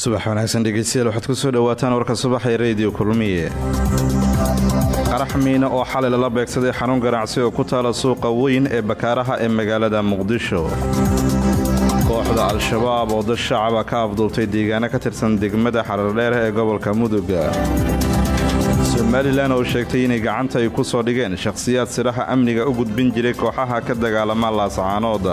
subax wanaagsan dhegeystayaal waxaad ku soo dhowaataan warka subaxa ee rediyo kulmiye qarax miina oo xalay lala beegsaday xarun ganacsi oo ku taala suuqa weyn ee bakaaraha ee magaalada muqdisho kooxda al-shabaab oo dad shacaba ka afduubtay deegaano ka tirsan degmada xarardheer ee gobolka muduga somalilan oo sheegtay inay gacanta ay ku soo dhigeen shakhsiyaad silaha amniga u gudbin jiray kooxaha ka dagaalama laasacaanooda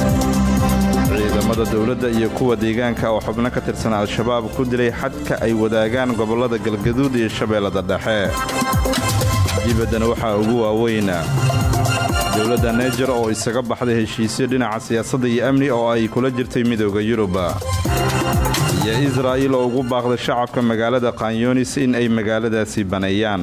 ciidamada dowladda iyo kuwa deegaanka oo xubno ka tirsan al-shabaab ku dilay xadka ay wadaagaan gobollada galgaduud iyo shabeellada dhexe dibaddana waxaa ugu waaweyna dowladda naijer oo isaga baxday heshiisyo dhinaca siyaasadda iyo amni oo ay kula jirtay midooda yuruba iyo israa'iil oo ugu baaqday shacabka magaalada kanyonis in ay magaaladaasi baneeyaan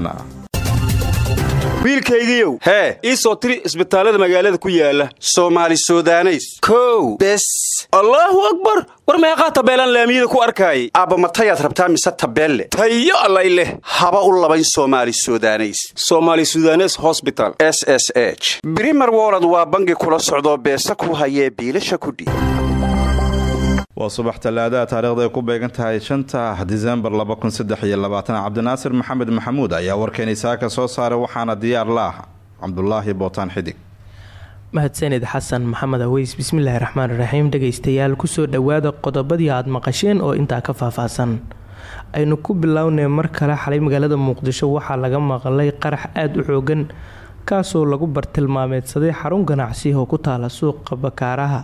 wiilkaygiiow hee ii soo tiri isbitaallada magaalada ku yaala soomaali sudaneys kow bes allaahu akbar war meeqaa tabeelaan laamiyada ku arkaayay aabbamatayaad rabtaa mise tabeelle tayo allay leh haba u labayn soomaali sudaneys somaali sudanes hosbital s s h brimer wolod waa bangi kula socdoo beesa ku hayee biilasha kudhiib waa subax tallaadaha taarikhda ay ku beegan tahay shanta disembar cabdinaasir maxamed maxamuud ayaa warkeeni saaka soo saaray waxaana diyaar la ah cabdulaahi bootaan xidig mahadsanid xasan maxamed aweys bismillaahi raxmaan raxiim dhegaystayaal kusoo dhowaada qodobadii aad maqasheen oo intaa ka faahfaahsan aynu ku bilownay mar kale xalay magaalada muqdisho waxaa laga maqlay qarax aada u xoogan kaasoo lagu bartilmaameedsaday xarun ganacsi oo ku taala suuqa bakaaraha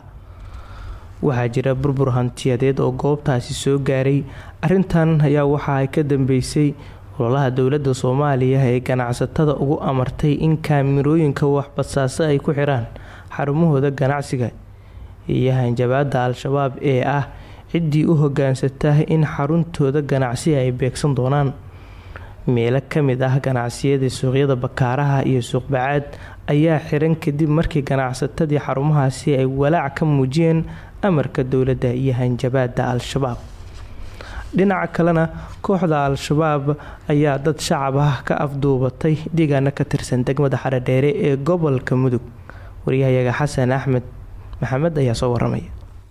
waxaa jira burbur hantiyadeed oo goobtaasi soo gaaray arintan ayaa waxa ay ka dambeysay ololaha dowladda soomaaliya ee ganacsatada ugu amartay in kaamirooyinka waxbasaaso ay ku xiraan xarumahooda ganacsiga iyo hanjabaada al-shabaab ee ah ciddii u hogaansata in xaruntooda ganacsi ay beegsan doonaan meelo kamid ah ganacsiyada suuqyada bakaaraha iyo suuqbacaad ayaa xiran kadib markii ganacsatadii xarumahaasi ay walaac ka muujiyeen amarka dowladda iyo hanjabaada al-shabaab dhinaca kalena kooxda al-shabaab ayaa dad shacab ah ka afduubatay deegaano ka tirsan degmada xaradheere ee gobolka mudug waryahayaga xasan axmed maxamed ayaa soo waramaya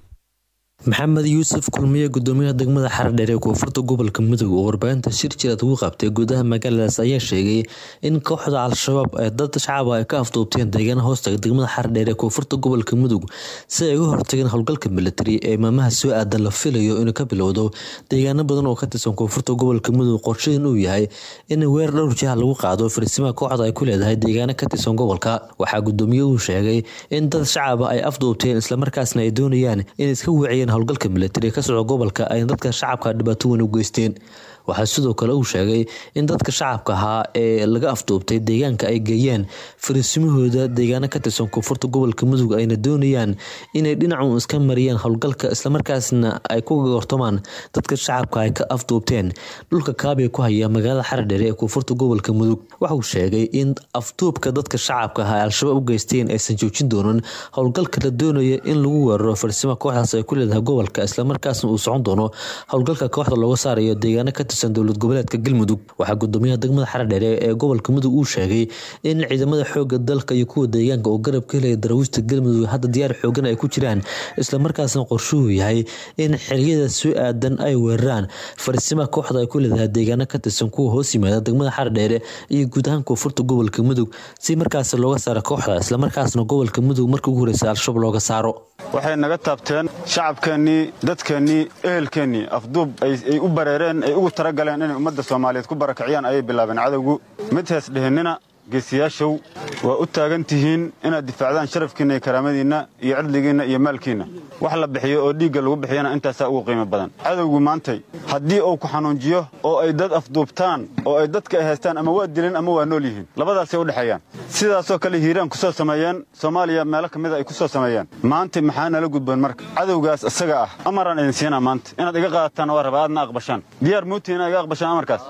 maxamed yuusuf kulmiye gudoomiyaha degmada xaradheer ee koonfurta gobolka mudug oo warbaahinta shir jiraad ugu qabtay gudaha magaaladaas ayaa sheegay in kooxda al-shabaab ee dad shacaba ay ka afduubteen deegaana hoostaga degmada xaradheer ee koonfurta gobolka mudug si ay uga hortageen howlgalka militari ee maamaha soo aadan la filayo inuu ka bilowdo deegaano badan oo ka tirsan koonfurta gobolka mudug qorshadan uu yahay in weer dhowr jiha lagu qaado farsimaha kooxda ay ku leedahay deegaano ka tirsan gobolka waxaa gudoomiyuhu sheegay in dad shacaba ay afduubteen islamarkaasna ay doonayaan inay iska wiciyeen howlgalka militari ka socda gobolka ay dadka shacabka dhibaato weyn u geysteen waxaa sidoo kale uu sheegay in dadka shacabka ahaa ee laga afduubtay deegaanka ay geeyeen fariisimahooda deegaano ka tirsan koonfurta gobolka mudug ayna doonayaan inay dhinacu iska mariyaan howlgalka islamarkaasna ay ku gortamaan dadka shacabka ay ka afduubteen dhulka kaabiga ku haya magaalada xaradheere ee koonfurta gobolka mudug waxauu sheegay in afduubka dadka shacabka ah ay al-shabaab u geysteen aysan joojin doonin howlgalka la doonaya in lagu weeraro farsimaha kooxdaas ay ku leedahay gobolka islamarkaasna uu socon doono howlgalka kooxda looga saarayo deegaano ka dowlad goboleedka galmudug waxaa gudoomiyaha degmada xaradheere ee gobolka mudug uu sheegay in ciidamada xooga dalka iyo kuwa deegaanka oo garab ka helaya daraawiista galmudug hadda diyaar xoogan ay ku jiraan islamarkaasna qorshuhu yahay in xeriyada soo aadan ay weeraraan farsimaha kooxda ay ku leedahay deegaano ka tirsan kuwa hoos yimaada degmada xaradheere iyo guud ahaan koonfurta gobolka mudug si markaas looga saaro kooxda islamarkaasna gobolka mudug markii ugu horeysa al-shabaab looga saaro waxay naga taabteen shacabkeennii dadkeennii ehelkeennii afduub ay u bareereen ay ugu talagaleen inay ummadda soomaaliyeed ku barakiciyaan ayay bilaabeen cadowgu mid hees dhihinnina geesiyaashow waa u taagan tihiin inaad difaacdaan sharafkiinna iyo karaamadiinna iyo cidligiinna iyo maalkiinna wax la bixiyo oo dhiigga lagu bixiyana intaasaa ugu qiimo badan cadowgu maantay haddii uu ku xanuunjiyo oo ay dad afduubtaan oo ay dadka ay haystaan ama waa dileen ama waa nool yihiin labadaasay u dhexeeyaan sidaasoo kale hiiraan ku soo sameeyeen soomaaliya meelo ka mida ay ku soo sameeyeen maanta maxaa nala gudboon marka cadowgaas isaga ah amaraan idin siinaa maanta inaad iga qaadataan waa raba aadna aqbashaan diyaar muutii inaad iga aqbashaan amarkaas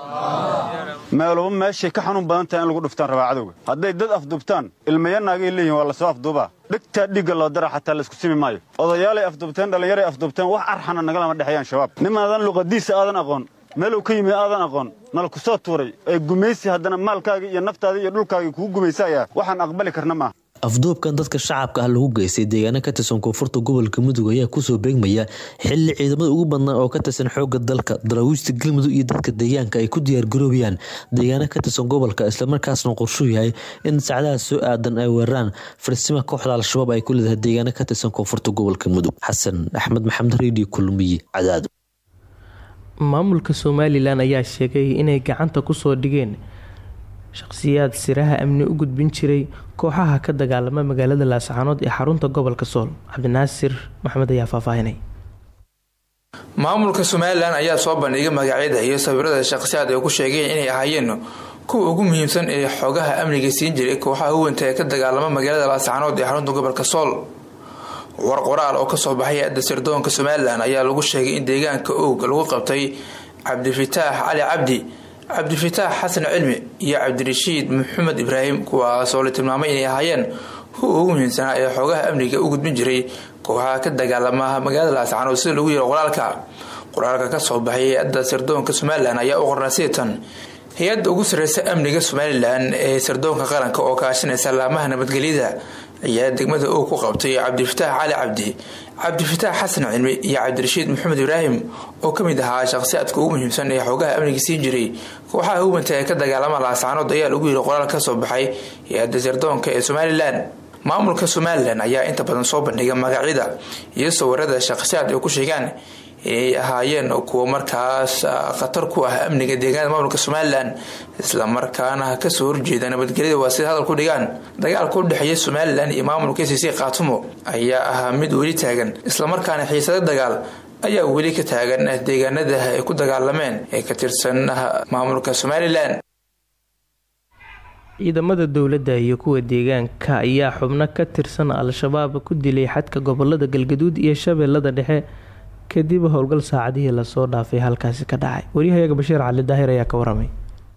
meeluba meeshay ka xanuun badan tahay in lagu dhuftaan rabaa cadowga hadday dad afduubtaan ilmayanaagay leeyihin waa lasoo afduubaa dhegtaa dhiigga loo dara xataa laysku simi maayo odayaalay afduubteen dhallinyaray afduubteen wax arxana nagalama dhexeeyaan shabaab nimaadan luqadiisa aadan aqoon meelow ka yimid aadan aqoon nala ku soo tuuray ee gumaysi haddana maalkaagii iyo naftaadii iyo dhulkaagii kugu gumaysayaa waxaan aqbali karna maaha afduubkan dadka shacabka ah lagu geystay deegaano ka tirsan koonfurta gobolka mudug ayaa kusoo beegmaya xili ciidamada ugu badnaa oo ka tirsan xooga dalka daraawiishta galmudug iyo dadka deegaanka ay ku diyaargaroobayaan deegaano ka tirsan gobolka islamarkaasna qorshuu yahay in sacdaha soo aadan ay weeraraan farsima kooxda al-shabaab ay ku leedahay deegaano ka tirsan koonfurta gobolka mudug xasan axmed maxamed redio kulmiye cadaado maamulka somalilan ayaa sheegay inay gacanta kusoo dhigeen shaqhsiyaad siraha amni u gudbin jiray kooxaha ka dagaalama magaalada laascaanood ee xarunta gobolka sool cabdinaasir maxamed ayaa faahfaahinay maamulka somalilan ayaa soo bandhigay magacyada iyo sawirada shaqhsiyaad ay ku sheegeen inay ahaayeen kuwa ugu muhiimsan ee xogaha amniga siin jiray kooxaha huwanta ee ka dagaalama magaalada laascaanood ee xarunta gobolka sool war qoraal oo kasoo baxay hay-adda sirdoonka somalilan ayaa lagu sheegay in deegaanka oog lagu qabtay cabdifitaax cali cabdi cabdifitaax xasan cilmi iyo cabdirashiid maxamed ibraahim kuwaasoo la tilmaamay inay ahaayeen kuwa ugu muhiimsanaa ee xoogaha amniga u gudbin jiray kooxaha ka dagaalama magaalada laascaanood sida lagu yiro qoraalka qoraalka kasoo baxay hay-adda sirdoonka somalilan ayaa u qornaa sitan hay-adda ugu sareysa amniga somalilan ee sirdoonka qaranka oo kaashanaysa laamaha nabadgelyada ayaa degmada og ku qabtay cabdifitaax cali cabdi cabdifitaax xasan cilmi iyo cabdirashiid maxamed ibraahim oo kamid ahaa shaqhsiyaadka ugu muhiimsan ee xoogaha amniga siin jiray kooxaha hubanta ee ka dagaalama laascaanood ayaa lagu yiri qoraal kasoo baxay hay-adda sirdoonka ee somalilan maamulka somalilan ayaa inta badan soo bandhiga magacyada iyo sawirada shaqhsiyaad ay ku sheegaan inay ahaayeen kuwo markaas khatar ku ah amniga deegaanada maamulka somalilan islamarkaana kasoo horjeeda nabadgelyada waa sida hadal ku dhigaan dagaalka u dhexeeya somalilan iyo maamulka c c khaatumo ayaa ahaa mid weli taagan islamarkaana xiisado dagaal ayaa weli ka taagan deegaanada ay ku dagaalameen ee ka tirsan maamulka somalilan ciidamada dowladda iyo kuwa deegaanka ayaa xubno ka tirsan al-shabaab ku dilay xadka gobolada galgaduud iyo shabeellada dhexe kadib howlgal saacadihii lasoo dhaafay halkaasi ka dhacay waryahayaga bashiir cali daahir ayaa ka waramay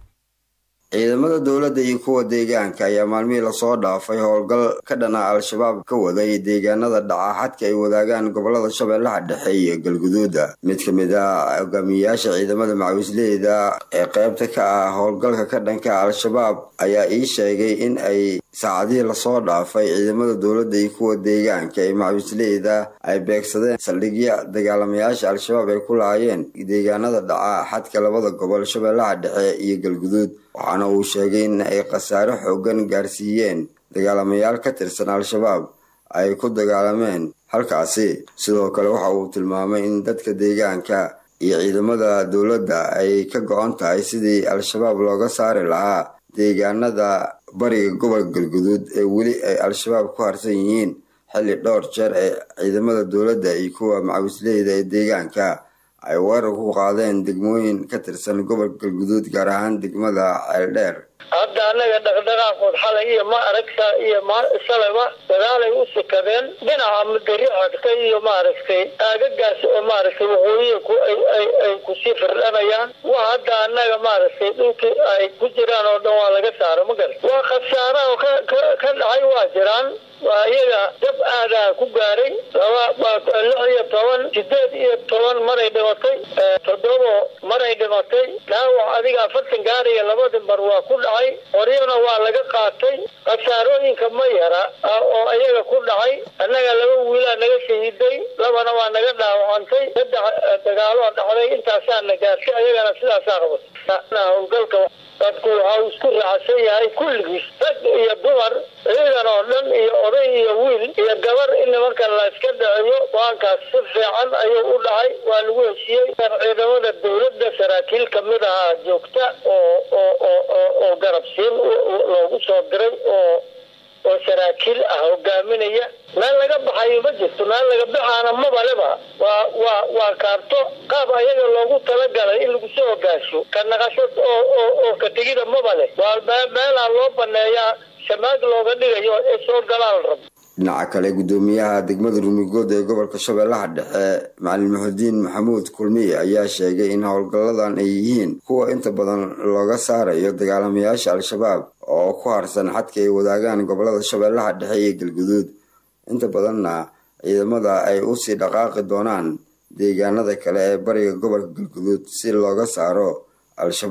ciidamada dowladda iyo kuwa deegaanka ayaa maalmihii lasoo dhaafay howlgal ka dhana al-shabaab ka waday deegaanada dhaca xadka ay wadaagaan gobolada shabeellaha dhexe iyo galguduuda mid ka mid ah hogaamiyayaasha ciidamada macawisleyda ee qeybta ka ah howlgalka ka dhanka al-shabaab ayaa ii sheegay in ay saacadihii lasoo dhaafay ciidamada dowladda iyo kuwa deegaanka ee macawisleyda ay beegsadeen saldhigya dagaalamayaasha al-shabaab ay ku lahaayeen deegaanada dhaca xadka labada gobol shabeellaha dhexe iyo galguduud waxaana uu sheegay in ay khasaare xoogan gaarsiiyeen dagaalamayaal ka tirsan al-shabaab ay ku dagaalameen halkaasi sidoo kale waxa uu tilmaamay in dadka deegaanka iyo ciidamada dowladda ay ka go-an tahay sidii al-shabaab looga saari lahaa deegaanada bariga gobolka galguduud ee weli ay al-shabaab ku harsan yihiin xilli dhowr jeer ee ciidamada dowladda iyo kuwa macawisleyda ee deegaanka ay weerar ku qaadeen degmooyin ka tirsan gobolka galguduud gaar ahaan degmada ceeldheer hadda annaga dhaqdhaqaaqood xalay iyo ma aragta iyo shalaba dagaalay u sikadeen dhinaca mudari codka iyo maaragtay aagagaas oo maaragtay waqooyiinku ay kusii firdhanayaan waa hadda annaga maaragtay dhulkii ay ku jiraan oo dhan waa laga saaro ma garat waa khasaara oo ka dhacay waa jiraan waa iyaga dab aadaa ku gaaray laba lix iyo toban sideed iyo toban maray dhimatay toddobo maray dhimatay dhaawac adiga afartan gaariya labadii mar waa ku dhacay qoryana waa laga qaatay khasaarooyinka ma yara oo iyaga ku dhacay annaga laba wiilaa naga shahiiday labana waa naga dhaawacantay saddex dagaaloo dhacday intaasaana gaartay ayagana sidaasaa qabatay howlgalka dadku waxa uu isku raacsan yahay kulligiis rag iyo dumar ciidan oo dhan iyo oday iyo wiil iyo gabar in nimankan la iska dhaceeyo go-aankaas si fiican ayuu u dhacay waa lagu heshiiyey ciidamada dowladda saraakiil kamid ahaa joogta oo oo oo oo garabsiin loogu soo diray oo oo saraakiil ah hogaaminaya meel laga baxayo ma jirto meel laga baxaana mabaleba waa waa waa kaarto qaab ayaga loogu talagalay in lagu soo hogaasho ka naqasho oo oo oo ka tegida mabale waa meelaa loo baneeyaa shamaag looga dhigayo ee soo galaan rabo dhinaca kale guddoomiyaha degmada rumigood ee gobolka shabeellaha dhexe macalin muxudiin maxamuud kulmiye ayaa sheegay in howlgalladan ay yihiin kuwa inta badan looga saarayo dagaalamayaasha al-shabaab oo ku harsan xadka ay wadaagaan gobolada shabeellaha dhexe iyo galguduud inta badanna ciidamada ay usii dhaqaaqi doonaan deegaanada kale ee bariga gobolka galguduud si looga saaro al-shabaab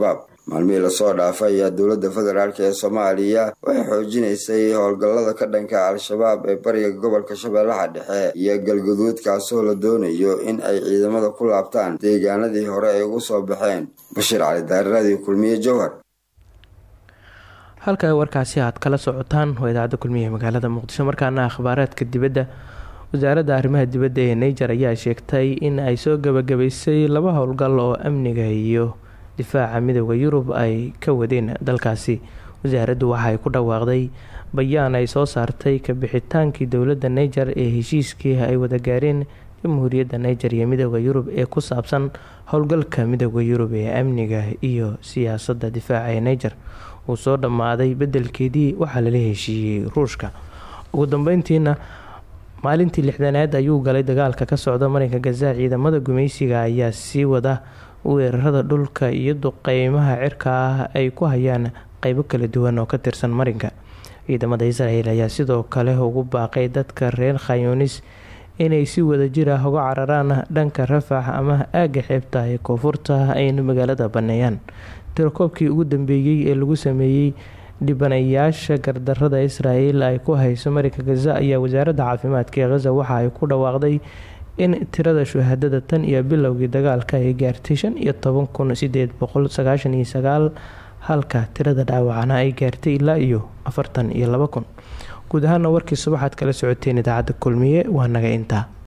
maalmihii lasoo dhaafay ayaa dowladda federaalk ee soomaaliya waxay xoojinaysay howlgallada ka dhanka al-shabaab ee bariga gobolka shabeellaha dhexe iyo galguduud kaasoo la doonayo in ay ciidamada ku laabtaan deegaanadii hore ay ugu soo baxeen bashiir cali daariraadii kulmiye jowhar halka warkaasi aad kala socotaan waa idaacadda kulmiye magaalada muqdisho markaana akhbaaraadka dibadda wasaaradda arrimaha dibadda ee niger ayaa sheegtay in ay soo gabagabaysay laba howlgal oo amniga iyo difaaca midooda yurub ay ka wadeen dalkaasi wasaaraddu waxaay ku dhawaaqday bayaan ay soo saartay kabixitaankii dowladda niger ee heshiiskii ay wada gaareen jamhuuriyadda niger iyo midooda yurub ee ku saabsan howlgalka midooda yurub ee amniga iyo siyaasadda difaaca ee niger uu soo dhammaaday bedelkeedii waxaa lala heshiiyey ruushka ugu dambeyntiina maalintii lixdanaad ayuu galay dagaalka ka socda marinka gaza ciidamada gumaysiga ayaa sii wada weerarada dhulka iyo duqeymaha cirka ah ay ku hayaan qeybo kala duwan oo ka tirsan marinka ciidamada israel ayaa sidoo kale ugu baaqay dadka reer khayunis inay si wadajir ah uga cararaan dhanka rafax ama aaga xeebta ee koonfurta ayna magaalada baneeyaan tirakoobkii ugu dambeeyey ee lagu sameeyey dhibanayaasha gardarada israel ay ku hayso marinka gaza ayaa wasaaradda caafimaadka ee khaza waxa ay ku dhawaaqday in tirada shuhaadada tan iyo bilowgii dagaalka ay gaartay shan iyo toban kun sideed boqol sagaashan iyo sagaal halka tirada dhaawacana ay gaartay ilaa iyo afartan iyo laba kun guud ahaana warkii subaxaad kala socoteen idaacadda kulmiye waa naga intaa